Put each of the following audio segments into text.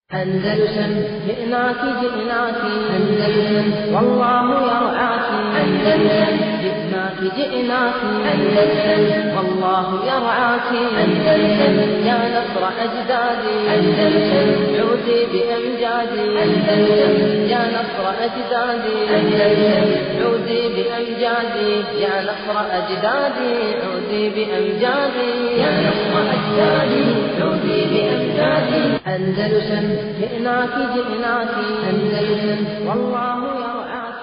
أندلسن جئناك جئناك أندلسن والله يرعاك أندلسن جئناك جئناك أندلسن والله يرعاك أندلسن يا نصر أجدادي أندلسن عودي بأمجادي أندلسن يا نصر أجدادي أندلسن عودي بأمجادي يا نصر أجدادي عودي بأمجادي يا نصر أجدادي عودي بأمجادي أندلسن جئناك جئناك أندلسن والله يرعاك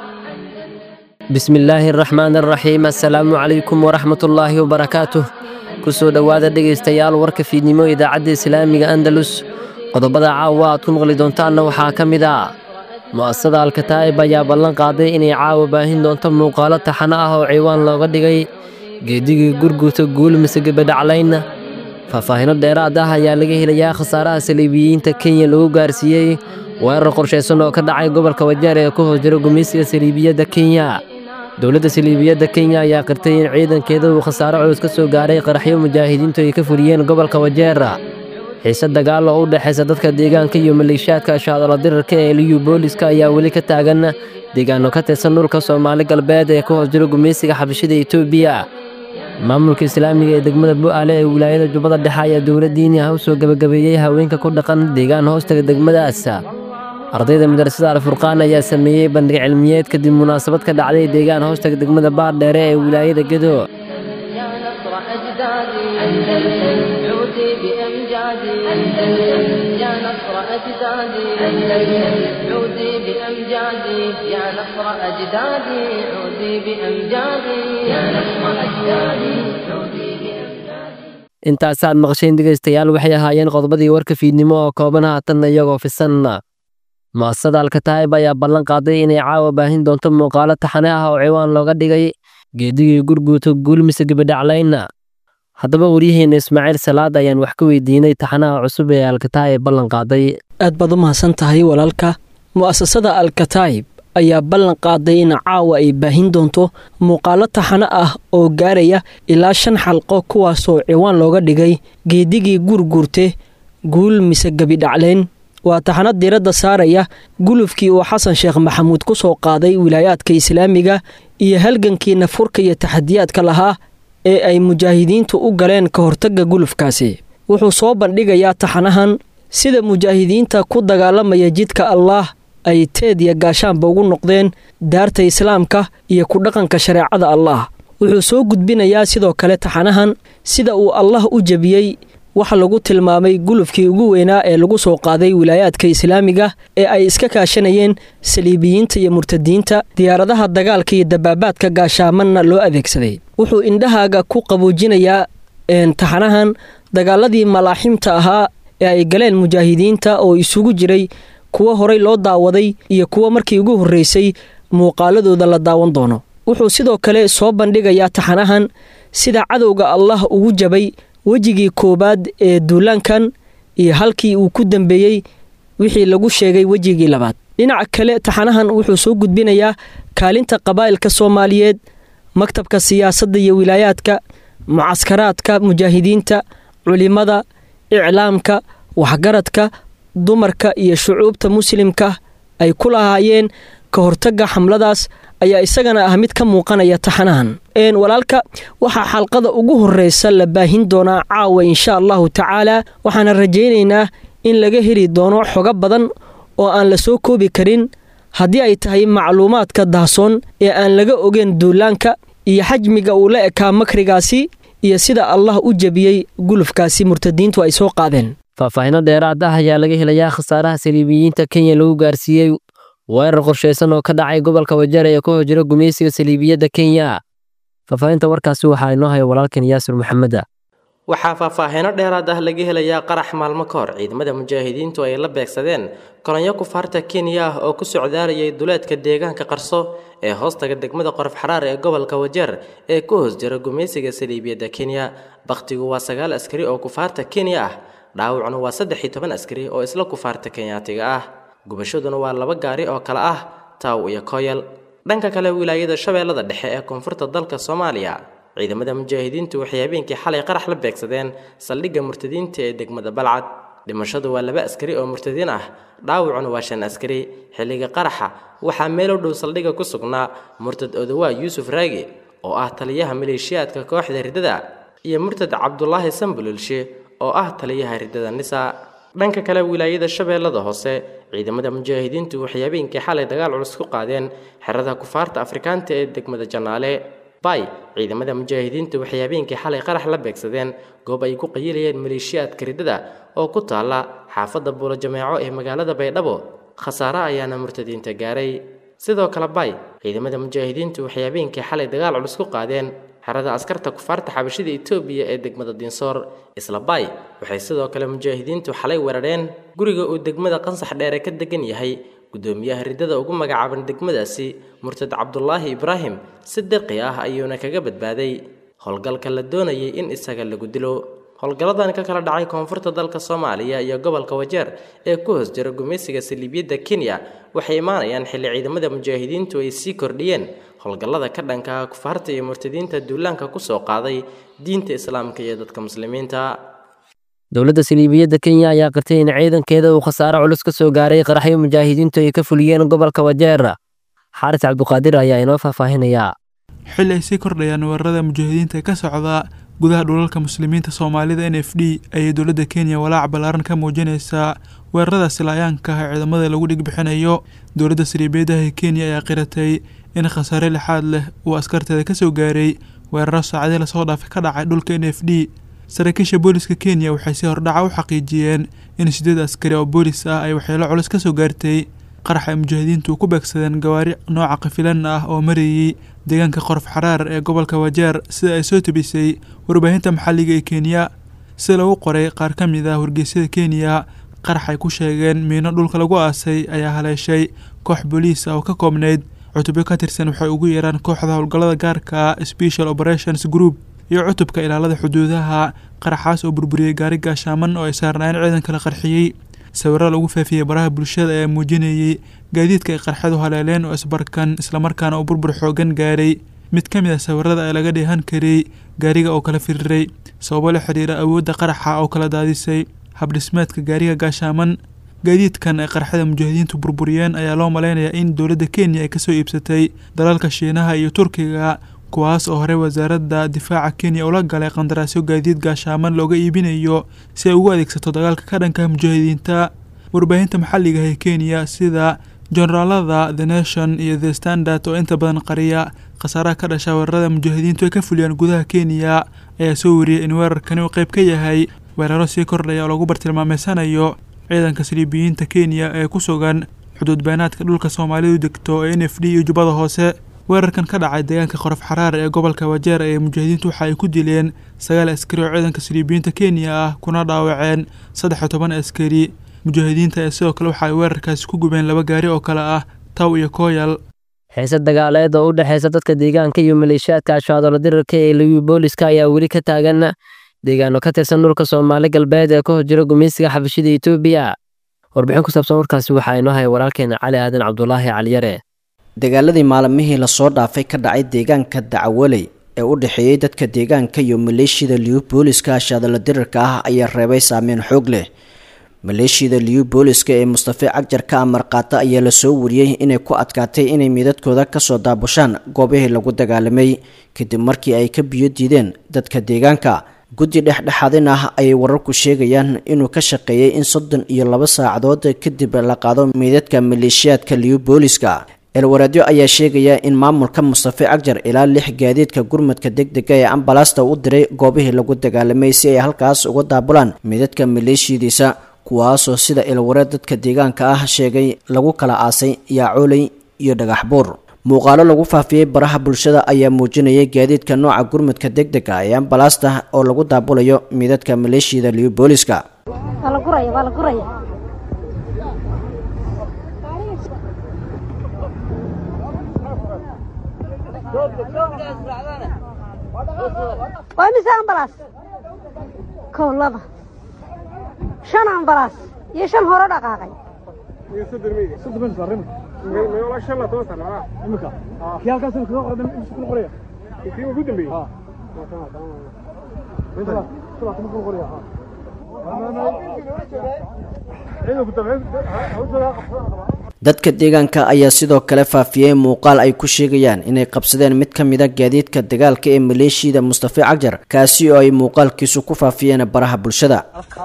bismi illaahi araxmaan araxiim assalaamu calaykum waraxmatullaahi wabarakaatuh kusoo dhowaada dhegaystayaal warka fiidnimo idaacadda islaamiga andalus qodobada caawa aad ku maqli doontaanna waxaa ka mid ah mu'asasada alkataa'ib ayaa ballan qaaday inay caawa baahin doonto muuqaalo taxano ah oo ciwaan looga dhigay geedigii gurguta guul mise gebadhaclaynna faahfaahino dheeraad ah ayaa laga helayaa khasaaraha saliibiyiinta kenya lagu gaarsiiyey weerar qorshaysan oo ka dhacay gobolka wajeer ee ku hoos jira gumaysiga saliibiyadda kenya dowladda saliibiyadda kenya ayaa qirtay in ciidankeeda uu khasaaro culus ka soo gaaray qaraxyo mujaahidiintu ay ka fuliyeen gobolka wajeera xiise dagaal oo u dhexaysa dadka deegaanka iyo maleeshiyaadka shaadalo dirarka ee liyu booliska ayaa weli ka taagan deegaano ka tirsan dhulka soomaali galbeed ee ku hoos jira gumaysiga xabashida etoobiya maamulka islaamiga ee degmada bu'aale ee wilaayada jubbada dhexe ayaa dowladdiini ah u soo gebagabeeyey haweenka ku dhaqan deegaan hoostaga degmadaas ardayda madrasada alfurqaan ayaa sameeyey bandhig cilmiyeed kadib munaasabad ka dhacday deegaan hoostaga degmada baardheere ee wilaayada gedo يا نصر أجدادي أندلسن عودي بأمجادي أندلسن يا نصر أجدادي أندلسن عودي بأمجادي يا نصر أجدادي عودي بأمجادي يا نصر أجدادي عودي بأمجادي intaasaad maqasheen dhegaystayaal waxay ahaayeen qodobadii warka fiidnimo oo kooban haatanna iyagoo fisan mu'asasada alkataa'ib ayaa ballan qaaday inay caawa baahin doonto muuqaalo taxane ah oo ciwaan looga dhigay geedigii gurguuta guul mise gebadhaclaynna haddaba waryaheena ismaaciil salaad ayaan wax ka weydiinay taxanaha cusub ee alkataa'ib ballan qaaday aad baad u mahadsan tahay walaalka mu'asasada alkataa'ib ayaa ballan qaaday in caawa ay baahin doonto muuqaalo taxano ah oo gaaraya ilaa shan xalqo kuwaasoo ciwaan looga dhigay geedigii guurguurte guul mise gebidhacleyn waa taxano diiradda saaraya gulufkii uu xasan sheekh maxamuud ku soo qaaday wilaayaadka islaamiga iyo halgankii nafurka iyo taxadiyaadka lahaa ee ay mujaahidiintu u galeen ka hortagga gulufkaasi wuxuu soo bandhigayaa taxanahan sida mujaahidiinta ku dagaalamaya jidka allaah ay teed iyo gaashaanba ugu noqdeen daarta islaamka iyo ku dhaqanka shareecada allaah wuxuu soo gudbinayaa sidoo kale taxanahan sida uu allah u jebiyey waxa lagu tilmaamay gulufkii ugu weynaa ee lagu soo qaaday wilaayaadka islaamiga ee ay iska kaashanayeen saliibiyiinta iyo murtadiinta diyaaradaha dagaalka iyo dabaabaadka gaashaamanna loo adeegsaday wuxuu indhahaaga ku qaboojinayaa taxanahan dagaaladii malaaximta ahaa ee ay galeen mujaahidiinta oo isugu jiray kuwo horay loo daawaday iyo kuwo markii ugu horreysay muuqaaladooda la daawan doono wuxuu sidoo kale soo bandhigayaa taxanahan sida cadowga allah ugu jabay wejigii koowaad ee duulaankan iyo halkii uu ku dambeeyey wixii lagu sheegay wejigii labaad dhinaca kale taxanahan wuxuu soo gudbinayaa kaalinta qabaa'ilka soomaaliyeed maktabka siyaasadda iyo wilaayaadka mucaskaraadka mujaahidiinta culimada iclaamka waxgaradka dumarka iyo shucuubta muslimka ay ku lahaayeen ka hortagga xamladaas ayaa isagana ah mid ka muuqanaya taxanahan walaalka waxaa xalqada ugu horreysa la baahin doonaa caawa insha allahu tacaala waxaana rajaynaynaa in laga heli doono xogo badan oo aan la soo koobi karin haddii ay tahay macluumaadka dahsoon ee aan laga ogeyn duulaanka iyo xajmiga uu la ekaa makrigaasi iyo sida allah u jebiyey gulufkaasi murtadiintu ay soo qaadeen faahfaahino dheeraad ah ayaa laga helayaa khasaaraha saliibiyiinta kenya lagu gaarsiiyey weerar qorshaysan oo ka dhacay gobolka wajeer ee ku hor jira gumaysiga saliibiyadda kenya faahfaahinta warkaasi waxaa inoo haya walaalkan yaasir maxameda waxaa faahfaahino dheeraad ah laga helayaa qarax maalmo ka hor ciidamada mujaahidiintu ay la beegsadeen kolonyo kufaarta kenya ah oo ku socdaalayay duleedka deegaanka qarso ee hoostaga degmada qorof xaraar ee gobolka wajeer ee ku hoos jira gumaysiga saliibiyadda kenya bakhtigu waa sagaal askari oo kufaarta kenya ah dhaawacnu waa saddex iyo toban askari oo isla kufaarta kenyaatiga ah gubashaduna waa laba gaari oo kale ah taaw iyo koyal dhanka kale wilaayada shabeellada dhexe ee koonfurta dalka soomaaliya ciidamada mujaahidiintu waxay habeenkii xalay qarax la beegsadeen saldhigga murtadiinta ee degmada balcad dhimashadu waa laba askari oo murtadiin ah dhaawacuna waa shan askari xilliga qaraxa waxaa meelow dhow saldhigga ku sugnaa murtad odawaa yuusuf raagi oo ah taliyaha maleeshiyaadka kooxda riddada iyo murtad cabdulaahi sambulilshe oo ah taliyaha riddada nisa dhanka kale wilaayada shabeellada hoose ciidamada mujaahidiintu waxay habeenkii xalay dagaal culus ku qaadeen xerada kufaarta afrikaanta ee degmada janaale bay ciidamada mujaahidiintu waxay habeenkii xalay qarax la beegsadeen goob ay ku qayilayeen maleeshiyaadka riddada oo ku taalla xaafadda buulo jameeco ee magaalada baydhabo khasaare ayaana murtadiinta gaaray sidoo kale bay ciidamada mujaahidiintu waxay habeenkii xalay dagaal culus ku qaadeen xerada askarta kufaarta xabashida etoobiya ee degmada dinsoor isla bay waxay sidoo kale mujaahidiintu xalay weerareen guriga uu degmada qansax dheere ka degan yahay gudoomiyaha riddada ugu magacaaban degmadaasi murtad cabdulaahi ibraahim si dirqi ah ayuuna kaga badbaaday howlgalka la doonayay in isaga lagu dilo howlgalladan ka kala dhacay koonfurta dalka soomaaliya iyo gobolka wajeer ee ku hoos jira gumaysiga saliibiyadda kenya waxay imaanayaan xilli ciidamada mujaahidiintu ay sii kordhiyeen howlgallada ka dhanka ah kufaarta iyo murtadiinta duulaanka kusoo qaaday diinta islaamka iyo dadka muslimiinta dowladda saliibiyadda kenya ayaa qirtay in ciidankeeda uu khasaare culus ka soo gaaray qaraxyo mujaahidiintu ay ka fuliyeen gobolka wajeer xaaris cabduqaadir ayaa inoo faahfaahinayaa xilli ay sii kordhayaan weerarada mujaahidiinta ka socda gudaha dhulalka muslimiinta soomaalida n f d ayay dowladda kenya walaac ballaaran ka muujinaysaa weerarada silaayaanka ah ee ciidamada lagu dhigbixinayo dowladda saliibiyadaha ee kenya ayaa qiratay in khasaare lixaad leh uu askarteeda ka soo gaaray weeraro saacadii lasoo dhaafay ka dhacay dhulka n f d saraakiisha booliska kenya waxay si hordhaca u xaqiijiyeen in sideed askari oo boolis ah ay waxyeelo culus ka soo gaartay qarax ay mujaahidiintu ku beegsadeen gawaari nooca kafilan ah oo marayay deegaanka qorof xaraar ee gobolka wajeer sida ay soo tebisay warbaahinta maxalliga ee kenya sida lagu qoray qaar ka mid ah wargeysyada kenya qarax ay ku sheegeen miino dhulka lagu aasay ayaa haleeshay koox booliis ah oo ka koobnayd cutubyo ka tirsan waxay ugu yeeraan kooxda howlgallada gaarka special operations group iyo cutubka ilaalada xuduudaha qaraxaas oo burburiyey gaari gaashaaman oo ay saarnaayeen ciidanka la qarxiyey sawirro lagu faafiyey baraha bulshada ayaa muujinayey gaadiidka ay qarxadu haleeleen oo isbarkan islamarkaana uu burbur xoogan gaaray mid ka mid ah sawirada ee laga dheehan karay gaariga oo kala firiray sababo la xidhiira awoodda qaraxa oo kala daadisay habdhismeedka gaariga gaashaaman gaadiidkan ay qarxada mujaahidiintu burburiyeen ayaa loo malaynayaa in dowladda kenya ay kasoo iibsatay dalalka shiinaha iyo turkiga kuwaas oo horey wasaaradda difaaca kenya ula galay qandaraasyo gaadiid gaashaaman looga iibinayo si ay ugu adeegsato dagaalka ka dhanka mujaahidiinta warbaahinta maxalliga ah ee kenya sida generaalada the nation iyo the standard oo inta badan qariya khasaaraha ka dhasha weerarada mujaahidiintu ay ka fuliyaan gudaha kenya ayaa soo wariyay in weerarkani uu qayb ka yahay weeraro sii kordhaya oo lagu bartilmaameysanayo ciidanka saliibiyiinta kenya ee ku sugan xuduud beenaadka dhulka soomaalidu degto ee n f d iyo jubbada hoose weerarkan ka dhacay deegaanka qorof xaraar ee gobolka wajeer ee mujaahidiintu waxa ay ku dileen sagaal askari oo ciidanka saliibiyiinta kenya ah kuna dhaawaceen saddex iyo toban askari mujaahidiinta ee sidoo kale waxa ay weerarkaasi ku gubeen laba gaari oo kale ah taw iyo kooyal xiise dagaaleed oo u dhexeysa dadka deegaanka iyo maleeshiyaadka ashaadolo dirarka ee liwi booliska ayaa weli ka taagan deegaano ka tirsan dhulka soomaali galbeed ee ka hor jira gumaysiga xabashida etoobiya warbixin ku saabsan warkaasi waxaa inoo haya walaalkeena cali aadan cabdulaahi caliyare dagaaladii maalmihii lasoo dhaafay ka dhacay deegaanka dacawaley ee u dhexeeyey dadka deegaanka iyo maleeshiyada liyu booliska ashaadalo dirarka ah ayaa reebay saameyn xoog leh maleeshiyada liyu booliska ee mustafe cagjar ka amar qaata ayaa lasoo wariyey inay ku adkaatay inay miidadkooda kasoo daabushaan goobihii lagu dagaalamay kadib markii ay ka biyo diideen dadka deegaanka guddi dhexdhexaadin ah ayay wararku sheegayaan inuu ka shaqeeyey in soddon iyo laba saacadood kadib la qaado meydadka maleeshiyaadka liyu booliska eelwaraadyo ayaa sheegaya in maamulka mustafe cagjar ilaa lix gaadiidka gurmadka degdega ee ambalaasta u diray goobihii lagu dagaalamay si ay halkaas uga daabulaan meydadka maleeshiyadiisa kuwaasoo sida eelwareed dadka deegaanka ah sheegay lagu kala aasay yaacooley iyo dhagaxbuur muuqaalo lagu faafiyey baraha bulshada ayaa muujinayay gaadiidka nooca gurmudka degdega ee ambalaasta oo lagu daabulayo meydadka maleeshiyada liyu booliska waa mise ambalaas kow laba shan ambalaas iyo shan hore dhaqaaqay dadka deegaanka ayaa sidoo kale faafiyey muuqaal ay ku sheegayaan inay qabsadeen mid ka mida gaadiidka dagaalka ee maleeshiyada mustafa cagjar kaasi oo ay muuqaalkiisu ku faafiyeen baraha bulshada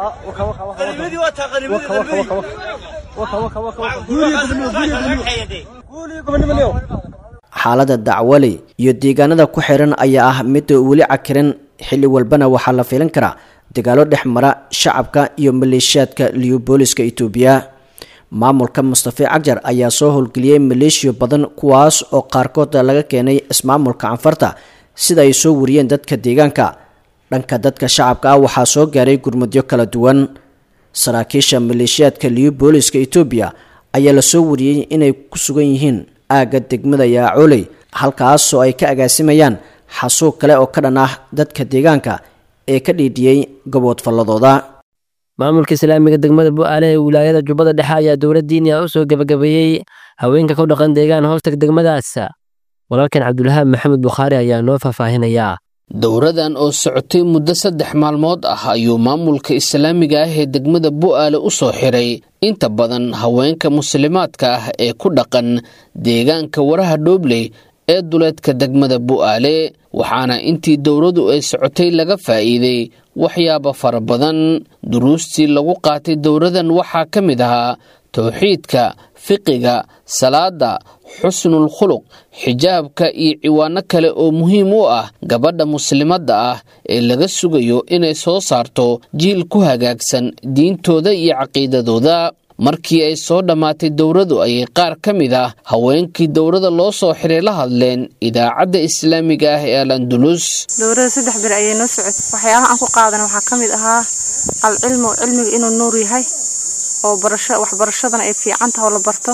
xaalada dacwaley iyo deegaanada ku xiran ayaa ah midda weli cakiran xilli walbana waxaa la filan karaa dagaalo dhex mara shacabka iyo maleeshiyaadka liyobooliska itoobiya maamulka mustafa cagjar ayaa soo howlgeliyey maleeshiyo badan kuwaas oo qaarkood laga keenay ismaamulka canfarta sida ay soo wariyeen dadka deegaanka dhanka dadka shacabka ah waxaa soo gaaray gurmudyo kala duwan saraakiisha maleeshiyaadka liyobooliska itoobiya ayaa lasoo wariyey inay ku sugan yihiin aagga degmada yaacooley halkaasoo ay ka agaasimayaan xasuuq kale oo ka dhan ah dadka deegaanka ee ka dhiidhiyey gaboodfalladooda maamulka islaamiga degmada bu-aale ee wilaayada jubbada dhexe ayaa dowlad diini ah u soo gebagabeeyey haweenka ku dhaqan deegaan hoostag degmadaas walaalkan cabdulhaab maxamed bukhaari ayaa noo faahfaahinayaa dowradan oo socotay muddo saddex maalmood ah ayuu maamulka islaamiga ah ee degmada bu'aale u soo xiray inta badan haweenka muslimaadka ah ee ku dhaqan deegaanka waraha dhoobley ee duleedka degmada bu'aale waxaana intii dowradu ay socotay laga faa'iiday waxyaabo fara badan duruustii lagu qaatay dowradan waxaa ka mid ahaa towxiidka fiqiga salaada xusnul khuluq xijaabka iyo ciwaano kale oo muhiim u ah gabadha muslimadda ah ee laga sugayo inay soo saarto jiil ku hagaagsan diintooda iyo caqiidadooda markii ay soo dhammaatay dowradu ayay qaar ka mid ah haweenkii dowrada loo soo xiray la hadleen idaacadda islaamiga ah ee al andulus dowrada saddex bir ayay noo socotay waxyaabaha aan ku qaadan waxaa ka mid ahaa alcilmu cilmiga inuu nuur yahay oo barasho waxbarashadana ay fiican taha oo la barto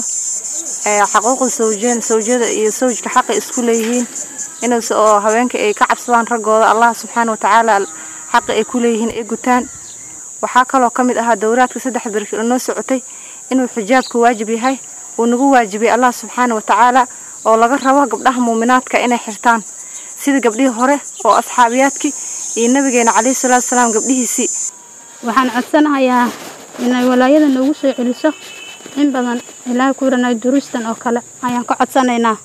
xaquuqda sawjeen sawjada iyo sawjka xaqa isku leeyihiin inuus oo haweenka ay ka cabsadaan raggooda allah subxaana watacaala xaqa ay ku leeyihiin ay gutaan waxaa kaloo ka mid ahaa dowraadka saddex bir noo socotay inuu xijaabka waajib yahay uu nagu waajibiyay allah subxaana watacaala oo laga rabo gabdhaha muuminaadka inay xirtaan sida gabdhihii hore oo asxaabiyaadkii iyo nabigeena caleyhi salaatu salaam gabdhihiisii waxaan codsanahayaa inay walaayada noogu soo celiso in badan ilaahay ku ranay duruustan oo kale ayaan ka codsanaynaa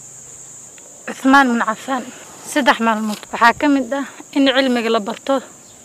cuhmaan bin cafaan saddex maalmood waxaa ka mid ah in cilmiga la barto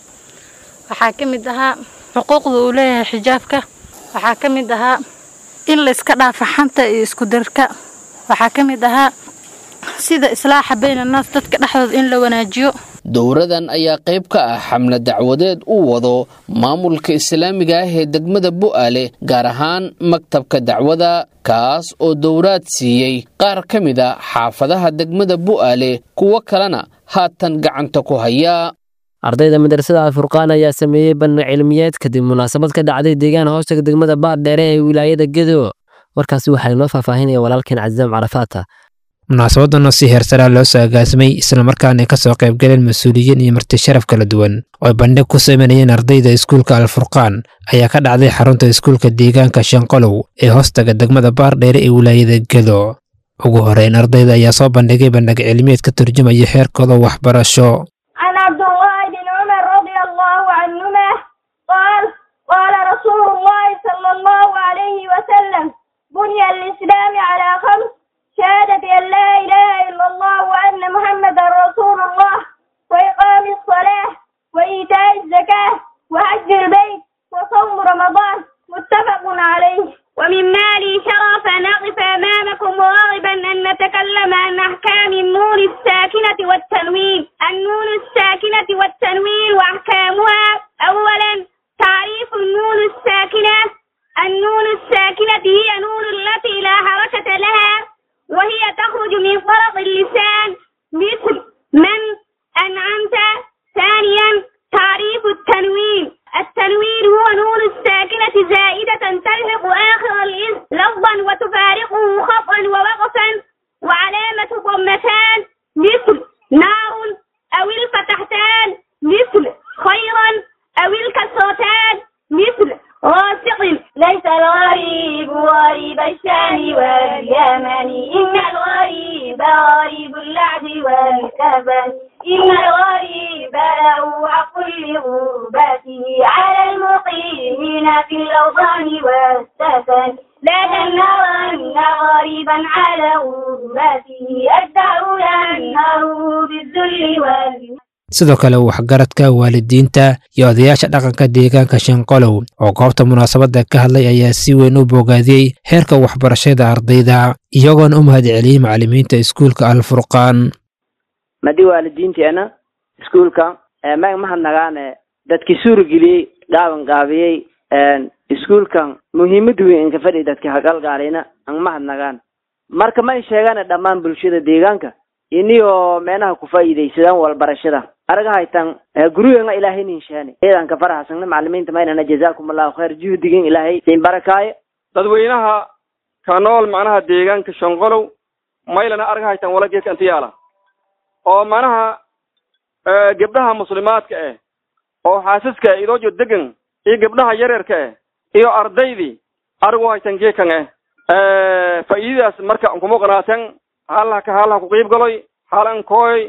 waxaa ka mid ahaa xuquuqda uu leeyahay xijaabka waxaa ka mid ahaa in la iska dhaafa xanta iyo isku darka waxaa ka mid ahaa sida islaaxa bayn annaas dadka dhexdooda in la wanaajiyo dowradan ayaa qayb ka ah xamle dacwadeed uu wado maamulka islaamiga ah ee degmada bu'aale gaar ahaan maktabka dacwada kaas oo dowraad siiyey qaar ka mid a xaafadaha degmada bu'aale kuwo kalena haatan gacanta ku haya ardayda madrasada alfurqaan ayaa sameeyey bandhig cilmiyeed kadib munaasabad ka dhacday deegaan hoostaga degmada baardheere ee wilaayada gedo warkaasi waxaa inoo faahfaahinaya walaalkeen casaam carafaata munaasabadan oo si heersaraa loo soo agaasimay islamarkaana ay kasoo qaybgaleen mas-uuliyiin iyo marti sharaf kala duwan oo ay bandhig ku sameynayeen ardayda iskuulka alfurqaan ayaa ka dhacday xarunta iskuulka deegaanka shanqolow ee hoostaga degmada baardheere ee wilaayada gedo ugu horeyn ardayda ayaa soo bandhigay bandhig cilmiyeed ka turjumaya heerkooda waxbarasho بني الإسلام على خمس شهادة أن لا إله إلا الله وأن محمدا رسول الله وإقام الصلاة وإيتاء الزكاة وحج البيت وصوم رمضان متفق عليه ومما لي شرف أن أقف أمامكم راغبا أن نتكلم عن أحكام النون الساكنة والتنوين النون الساكنة والتنوين وأحكامها أولا تعريف النون الساكنة النون الساكنة هي نون التي لا حركة لها وهي تخرج من فرط اللسان مثل من أنعمت ثانيا تعريف التنوين التنوين هو نون الساكنة زائدة تلحق آخر الاسم لفظا وتفارقه خطا ووقفا وعلامة ضمتان مثل نار أو الفتحتان مثل خيرا أو الكسرتان مثل راسق ليس الغريب غريب الشام واليمن إن الغريب غريب اللعب واللبن إن الغريب فله حق لغربته على المقيمين في الأوطان والسكن لا تنهرن غريبا على غربته الدهر ينهر بالذل وال sidoo kale waxgaradka waalidiinta iyo odayaasha dhaqanka deegaanka shanqolow oo goobta munaasabadda ka hadlay ayaa si weyn u bogaadiyey heerka waxbarashada ardayda iyagoona u mahadceliyey macallimiinta iskuulka alfurqaan madi waalidiinteena iskuulka mag mahadnagaane dadkii suurageliyey gaaban gaabiyey iskuulkan muhiimad weyn inka fadhi dadka hagalgaalina ang mahadnagaan marka ma in sheegane dhammaan bulshada deegaanka iniyoo meenaha ku faa'iidaysadaan walbarashada araga haytan gurigana ilaahay ninshaane ciidanka faraxsana macalimiinta maynana jazaakum allahu khayr juhdigin ilaahay siin barakaaye dadweynaha ka nool macnaha deegaanka shonqolow maylana arga haytan walageedka intiyaala oo macnaha gabdhaha muslimaadka ah oo xaasaska ah idoo degan iyo gabdhaha yaryarka ah iyo ardaydii arigu haytan geekan ah faa'iidadaas marka kuma qanaaten halaha ka halaha ku qiib galoy halan kooy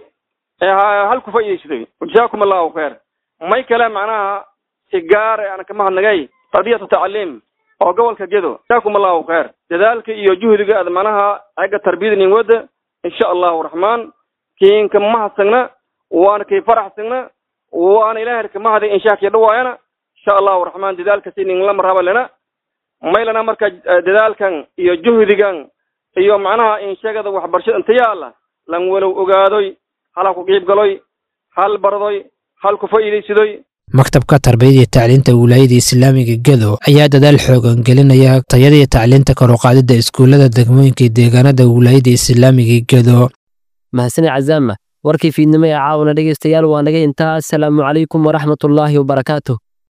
hal ku faa'iidaysaday jazaakum allahu khayr may kale macnaha si gaar aan ka mahadnagay tardiyatu tacliim oo gobolka gedo jazaakum allahu khayr dadaalka iyo juhdiga aad macnaha xagga tarbiyada nin wada insha allahu raxmaan kiinka mahadsagna waana kii faraxsagna waana ilaahay ka mahaday inshaakii dhawaayana insha allahu raxmaan dadaalka si nin lama raba lena maylana marka dadaalkan iyo juhdigan iyo macnaha inshagada waxbarashada inta yaala lan walow ogaadoy hala ku qiib galoy hal bardoy hal ku faa'iidaysadoy maktabka tarbiyada iyo tacliinta wilaayada islaamiga gedo ayaa dadaal xoogan gelinaya tayada iyo tacliinta kor u qaadida iskuullada degmooyinka iyo deegaanada wilaayada islaamiga gedo mahasane cazaama warkii fiidnimo ee caawna dhegaystayaal waa naga intaa asalaamu calaykum waraxmatullaahi wabarakaatuh